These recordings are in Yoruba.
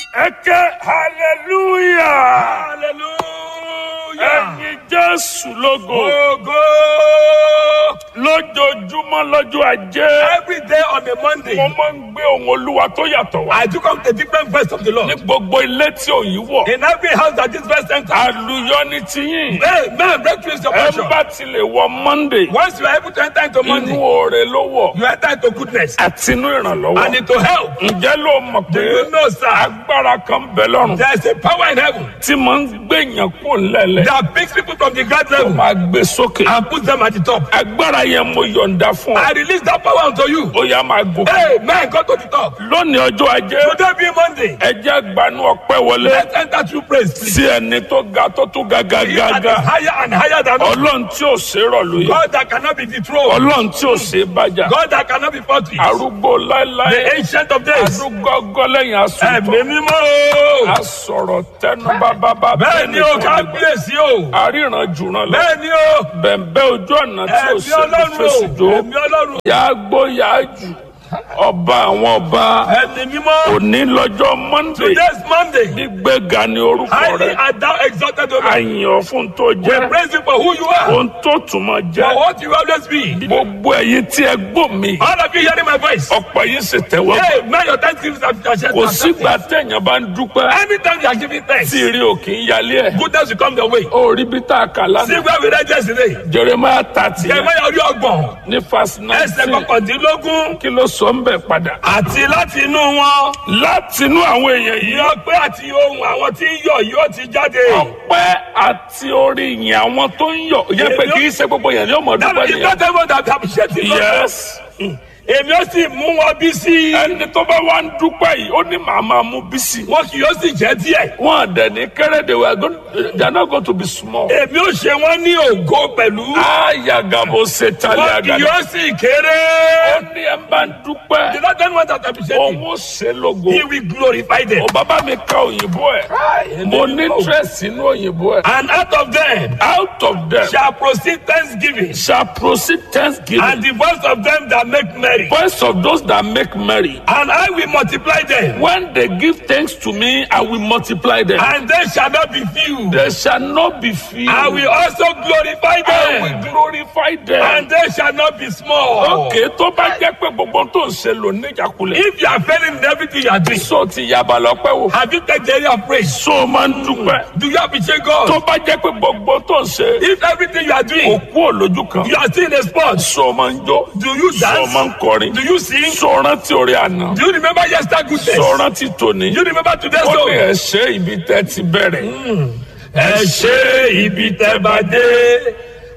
ẹ ké hallelujah Hallelujah. ẹyin jésù lógo Ogo. lójoojúmọ́ lọ́jọ́ ajé Every day on a Monday, mo máa ń gbé ohun olúwa tó yàtọ̀ wá I took up a different verse of the ní Lord. gbogbo ilé tí òyìn wọ̀ In every house that this verse enters, àlùyọ ní tiyín hey, man, breakthrough is your ẹ portion. bá ti lè wọ monday Once you are able to enter into inú money, oore ló wọ̀ you enter into goodness àti inú ìrànlọ́wọ́ and into help. ǹjẹ́ ló mọ̀ Do pé you know, sir? agbára kan bẹ lọ́rùn There is a power in heaven tí mo ń gbèyàn kó lẹ́lẹ̀ that picks people from the ground tó level máa gbé sókè and puts them at the top. agbára yẹn mo yọ̀ǹda fún ọ I release that power unto you. ó yá máa gòkè Hey, man, go to the top. lónìí ọjọ́ ajé Today be Monday. ẹjẹ́ gbanú ọpẹ́ wọlé Let's enter through praise, please. sí ẹni tó ga tó tún ga ga He ga that ga is higher and higher than us. ọlọ́run tí ò ṣe é rọ̀ lóye God that cannot be dethroned. ọlọ́run tí ò ṣe é bájà God that cannot be fought with. arúgbó láéláé The ancient of days. arúgọ́gọ́ lẹ́yìn Ẹ̀mí asùnfọ̀ mímọ́ o. asọ̀rọ̀ tẹnu bábábá Bẹ́ẹ̀ ni o, kábíyèsí o. àríran jùràn lọ Bẹ́ẹ̀ ni o. bẹ̀m̀bẹ́ ojú ọ̀nà tí ò Ẹ̀mí ṣe é Ọlọ́run fèsì o. jó Ẹ̀mí Ọlọ́run. yàá gbó yàá jù ọba àwọn ọba Ẹ̀mí mímọ́. òní lọ́jọ́ monday Today's Monday. gbígbéga ní orúkọ Highly rẹ and thou exalted o. àyàn fún tó We jẹ́ praise you for who you are. ohun tó túmọ̀ For jẹ́ what you always be. gbogbo ẹ̀yin tí ẹ gbọ́ mi All of you hearing my voice. ọ̀pọ̀ yín sì tẹ́wọ́ gbà. Hey, man, your thanksgiving is kò sígbà téèyàn bá ń dúpẹ́ Anytime you are giving thanks, tí ìrì òkè ń yálé ẹ̀ goodness will come your way. ó rí bí tá a kà See lánàá where we read yesterday. jeremiah thirty Jeremiah orí ọgbọ̀n. ní fásitì Ẹsẹ̀ nineteen kọkàndínlógún. kí ló sọ ń bẹ̀ padà. Àti láti inú wọn. láti inú àwọn èèyàn yìí Yọ pé àti ohun àwọn tí ń yọ̀ yóò ti jáde. ọpẹ́ àti orí yìn àwọn tó ń yọ̀ yẹ pé kì í ṣe gbogbo yẹn ní ọmọ That dúpẹ́ is nìyẹn. not everyone that appreciate it. yes Èmi ó sì mú wọn bí sí. ẹni tó bá wá ń dúpẹ́ yìí ó ní màá máa mú bísí. Wọn kì yóò sì jẹ́ díẹ̀. wọn àdẹ ní kéré they were going they are not going to be small. Èmi ó ṣe wọ́n ní ògo pẹ̀lú. ayagabo setali Wọn kì agada. yóò sì kéré. ó ní ẹ bá ń The dúpẹ́ Lord don't want that appreciate òun it. ó ṣe lógo. He will glorify them. ó bàbá mi ka òyìnbó ẹ̀ mo ní interest nínú òyìnbó ẹ̀. And out of them out of them shall proceed thanksgiving. shall proceed thanksgiving. And the voice of them that make merry. voice of those that make merry. And I will multiply them. When they give thanks to me, I will multiply them. And they shall not be few. They shall not be few. I will also glorify I will them. glorify them. And they shall not be small. Okay, tó bá jẹ́ pé gbogbo tó ń ṣe lò níjàkulẹ̀. If you are failing in everything you are doing, So ti yaba lọ́pẹ́ wò. have you taken the area of praise? So o máa ń dúpẹ́. Do you appreciate Tó God? bá jẹ́ pé gbogbo tó ń ṣe. If everything you are doing, Òkú òlójú kan. you are still in a spot, So o máa ń jó. do you So o máa ń dance? kọrin. Do you sing? So o rántí orí àná. Do you remember yesterday goodness? So o rántí tòní. Do you remember today's Ó ní song? ẹ̀ ṣe ibi tẹ́ ti bẹ̀rẹ̀. ẹ ṣe ibi tẹ́ bá dé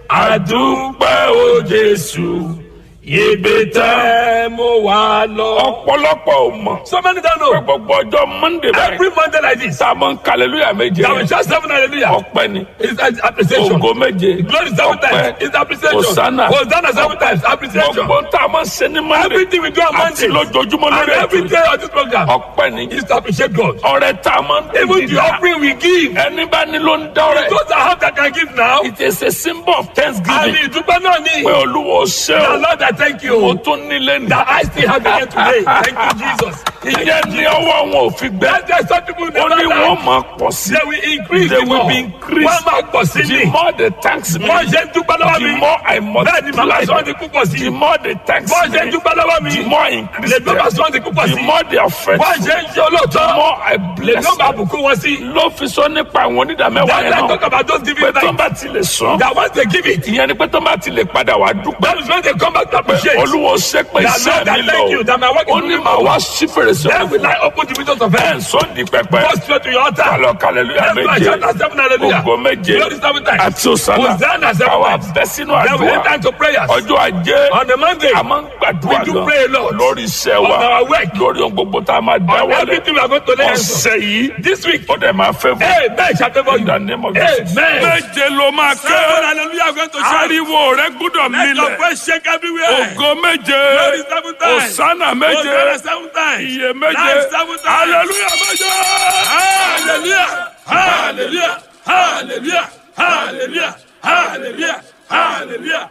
àdúpẹ́ o jésù ibi tẹ́ mo wà lọ. Ọ̀pọ̀lọpọ̀ ò mọ̀. so many don't Pé know gbogbo ọjọ́ Monday báyìí. every monday like this tá a máa ń kàlẹ́lúyà méje that we shout seven hallelujah ọpẹ́ ni it's an appreciation ògo méje glory seven times it's appreciation Hosanna. hosanna seven times appreciation gbogbo tá a máa ń ṣe ní Monday everything we do on àti monday lójoojúmọ́ and lórí every ètò day on this program ọpẹ́ ni is to appreciate God ọrẹ tá a máa ń even the dídá offering we give ẹni bá ní ló ń dọ́rẹ̀ those that have that can give now it is a symbol of àmì thanksgiving ìdúpẹ́ náà ni pé olúwo ṣe the o lord i thank mo you tún nílé ní that i still have again today thank you jesus ìyẹn ní ọwọ́ wọn ò fi gbẹ that's why some people ó never ní laugh. wọ́n máa pọ̀ sí they will increase They the will more. be increased. wọ́n máa pọ̀ sí the ni. more they thanks me wọ́n ṣe ń dúpẹ́ lọ́wọ́ the mi. more I bẹ́ẹ̀ ni màmá multiply sọ ọ́ di púpọ̀ sí. the more they thanks wọ́n ṣe ń me dúpẹ́ lọ́wọ́ mi. the more I increase lè dọ́gba them sọ ọ́ di púpọ̀ the sí. more they are wọ́n faithful ṣe ń ṣe olóòótọ́. the more I lè bless dọ́gba them àbùkù wọn sí. ló fi sọ nípa àwọn onídàmẹ́wàá that's yẹn why I náà talk about those pé giving tó time. bá ti lè sọ that once they give it. ìyẹn ni pé tó bá ti lè padà wá dúpẹ́ that is when they come back to appreciate. olúwo ṣe pé That iṣẹ́ Lord, I mi thank you lọ that my work is ó ní moving màá wá forward. sí fèrèsé then will ọ̀run I open the windows of ẹ̀ ń heaven. sọ di pẹpẹ go straight to your altar. kálọ̀ kàlẹ́lúyà That's why I méje shout at seven hallelujah. ògo méje Glory seven times. àti òsàlà Hosanna seven káwa times. bẹ́ sínú then we àdúrà enter into prayers. ọjọ́ ajé on the monday. a máa ń gbàdúrà We do gan pray a lot. lórí iṣẹ́ On wa our work. lórí ohun gbogbo tá a máa dá on wọlé everything we are going to lay hands on. ọ̀sẹ̀ yìí this week. ó dẹ̀ máa fẹ́ fún amen shall favour in the you. name of Jesus. Amen. méje ló máa ké seven hallelujah are going to shout. ariwo rẹ gbúdọ̀ let your milẹ̀ voice shake everywhere. ògo méje Glory seven times. òsánà méje Hosanna seven times. iye méje Life seven times. hallelujah méje. hallelujah hallelujah hallelujah hallelujah hallelujah hallelujah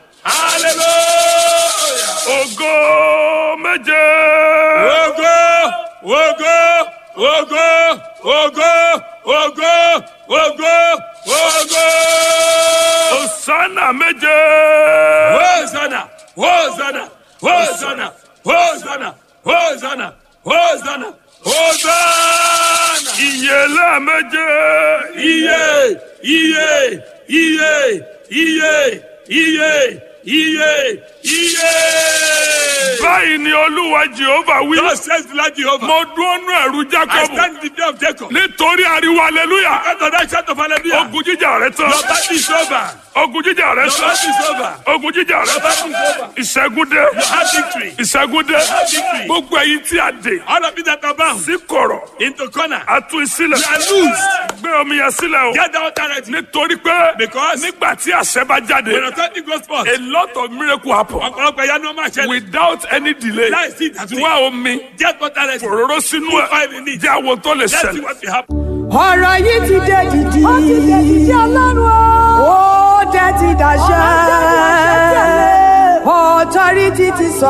hallelujah. ògo méje. Ogo, ogo, ogo, ògo ògo ògo ògo. Hosanna méje. Hosanna, Hosanna, Hosanna, Hosanna, Hosanna, Hosanna, Hosanna. Ìyèlé méje. Iye, iye, iye, iye, iye, iye, iye. Báyìí ni Olúwa Jehova wí. God says the Lord Jehovah. Mo dúró nú ẹ̀rù I Jákọ́bù. stand in the day of Jacob. Nítorí ariwo aleluya. After that shout of hallelujah. Ogun jíjà rẹ tán. Your battle is over. Ogun jíjà rẹ Your tán. battle is over. Ogun jíjà rẹ Your tán. battle is over. Ìṣẹ́gun dé. You have victory. Ìṣẹ́gun dé. have victory. Gbogbo ẹ̀yin tí a dè All of you that are bound sí kọ̀rọ̀. into corner. A tú sílẹ̀. You are loose. Gbé omi yẹn sílẹ̀ o. Get down directly. Nítorí pé Because nígbà tí àṣẹ bá jáde, when authority goes forth, a lot of miracle happen ọ̀pọ̀lọpọ̀ ìyanu ọmọ àṣẹ without any delay. láìsí ìdásí. Wá omi Get down directly. òróró sínú Put ẹ̀ oil in it. jẹ́ àwọn tó lè Let's see ṣẹlẹ̀. what will happen. ọ̀rọ̀ yìí ti dé dìdì. ó ti dé dìdì ọlọ́run o. ó dé ti dàṣẹ. authority ti sọ.